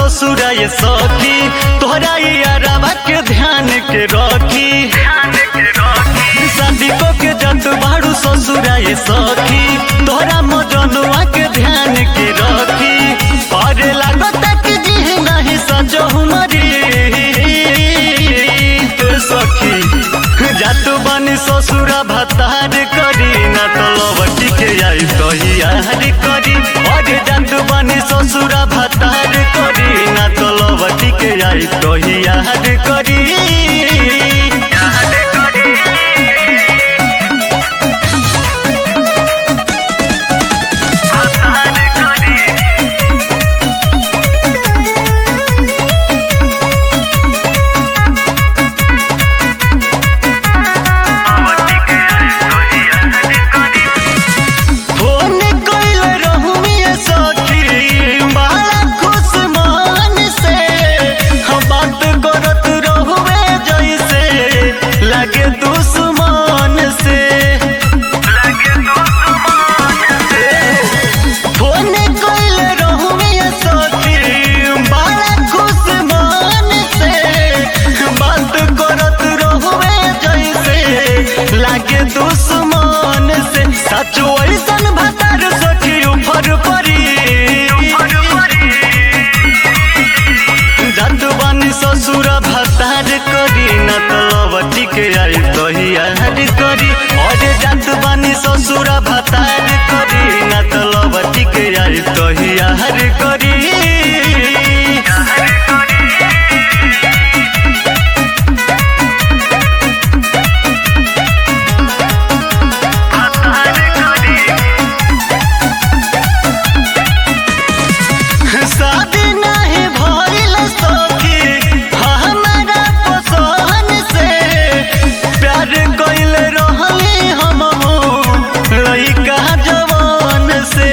ससुरा ये सखी तोहरा यारवा के ध्यान के रखी शादी को के जत बाड़ू ससुरा ये सखी तोहरा मजनुआ के ध्यान के रखी और लागत कि जी नहीं सजो हमारी सखी जातु बनी ससुरा भतार करी ना तो लवटी के आई तो यार करी और जातु बनी ससुरा भतार करी ना तो लवटी के आई तो यार करी फोन कइल रहुमिए सखी बड़ा खुश मन से हम बात करत रहुए जैसे लगे दुश्मन से फोन कइल रहुमिए सखी बड़ा खुश मन से बात करत रहुए जैसे लागे दुश्मन से सचो ऐसन भतार सखी ऊपर परी जात बानी ससुर भतार करी न तो लवटी के आई तहियार करी अरे जात बानी ससुर भतार करी न तो लवटी के आई तहियार करी शादी नहीं भइल सखी हमारा पसंद से प्यार कइल रहली हम लइका जवान से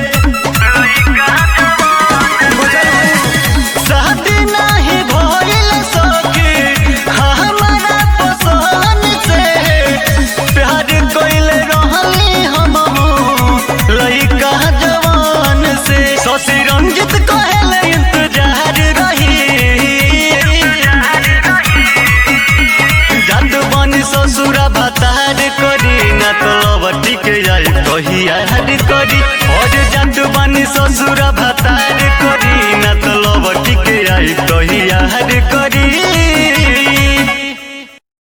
शादी नहीं भइल सखी हमारा पसंद से प्यार कइल रहली हम लइका जवान से शशि रंजित कहल इंतजार रही जात बनी ससुरा भतार करी ना तो लवटी के जाई कहिया करी और जात बनी ससुरा भतार